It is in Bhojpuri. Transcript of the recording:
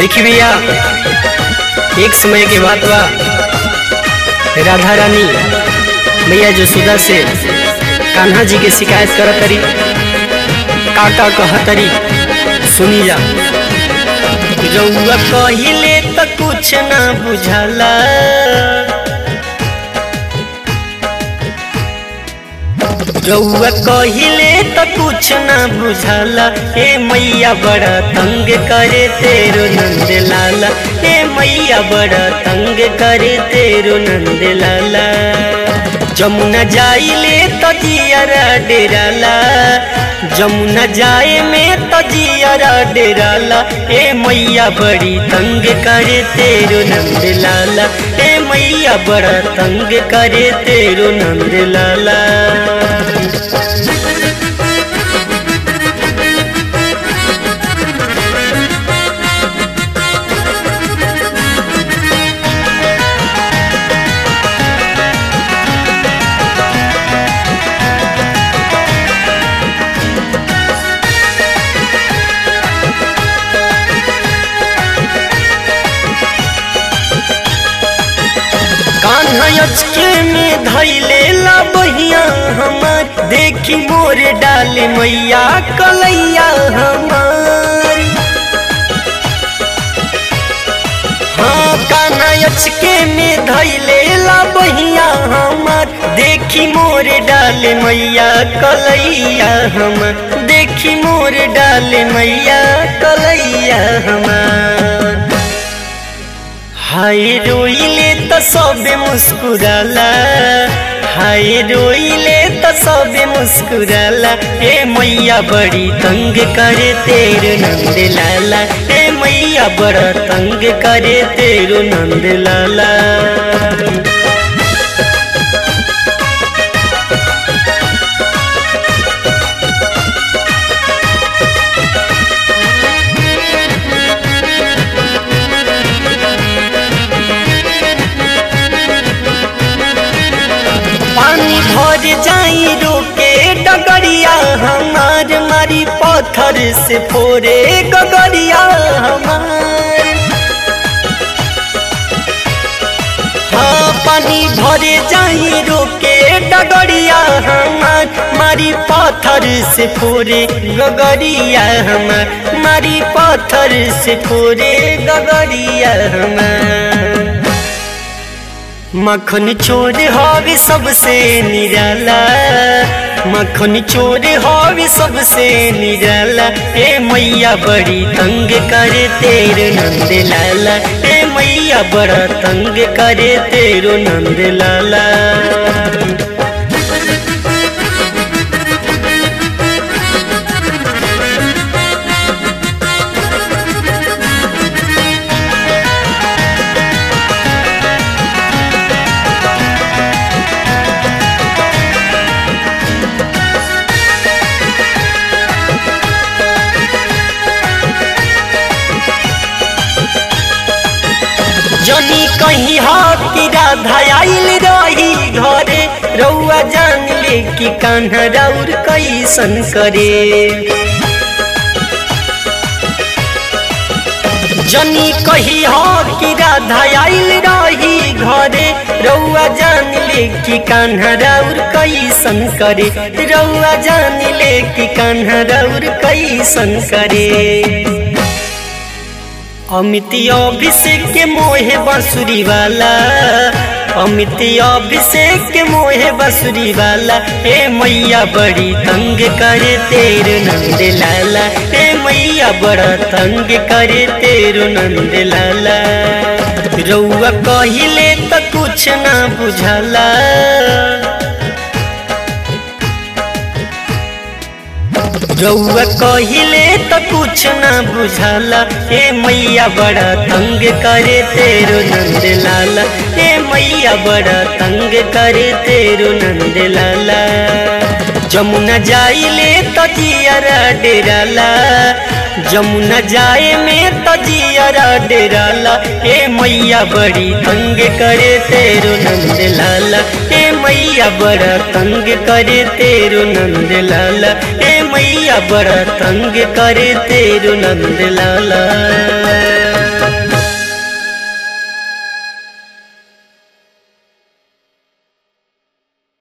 देखी भैया एक समय के बात बा राधा रानी मैया जसोदा से कान्हा जी के शिकायत करत तरी का का कहत तरी सुनी जा रउआ कहिले त कुछ ना बुझाला रउआ कहिले त कुछ ना बुझाला ए मैया बड़ा तंग करे तेरो नंद लाला ए मैया बड़ा तंग करे तेरो नंद लाला जमुना जाइले त जियारा डेराला जमुना जाए में त जियारा डेराला ए मैया बड़ी तंग करे तेरो नंद लाला ए मैया बड़ा तंग करे तेरो नंद लाला कान्हा अचके में धैले ला बहिया हमार देखी मोर डाले मैया कलैया हमार हाँ कान्हा अचके में धैले ला बहिया हमार देखी मोर डाले मैया कलैया हमार देखी मोर डाले मैया कलैया हमार हाय रोइले त सबे मुस्कुराला हाय रोइले त सबे मुस्कुराला ए मैया बड़ी तंग करे तेरो नंद लाला ए मैया बड़ा तंग करे तेरो नंद लाला पानी भर जाई रोके डगरिया हमार मारी पत्थर से फोरे गगरिया हमार हाँ पानी भरे जाई रोके डगरिया हमार मारी पत्थर से फोरे गगरिया हमार मारी पत्थर से फोरे गगरिया हमार मखन चोर हवे सबसे निराला मखन चोर हवे सबसे निराला ए मैया बड़ी तंग करे तेरो नंद लाला ए मैया बड़ा तंग करे तेरो नंद लाला जनी कहीं हाथी राधा आइल रही घरे रउआ जान ले कि कान्हा राउर कैसन करे जनी कही हो कि राधा आइल रही घरे रउआ जान ले कि कान्हा राउर कैसन करे रउआ जान ले कि कान्हा राउर कैसन करे अमित अभिषेक के मोहे बांसुरी वाला अमित अभिषेक के मोहे बांसुरी वाला ए मैया बड़ी तंग करे तेरो नंद लाला ए मैया बड़ा तंग करे तेरो नंद लाला रउआ कहिले त कुछ ना बुझाला रउआ कहिले त कुछ ना बुझाला ए मैया बड़ा तंग करे तेरो नंद लाला ए मैया बड़ा तंग करे तेरो नंद लाला जमुना जाइले त जियारा डेराला जमुना जाए में त जियारा डेराला ए मैया बड़ी तंग करे तेरो नंद लाला ए मैया बड़ा तंग करे तेरो नंद लाला ए मैया बड़ा तंग करे तेरो नंद लाला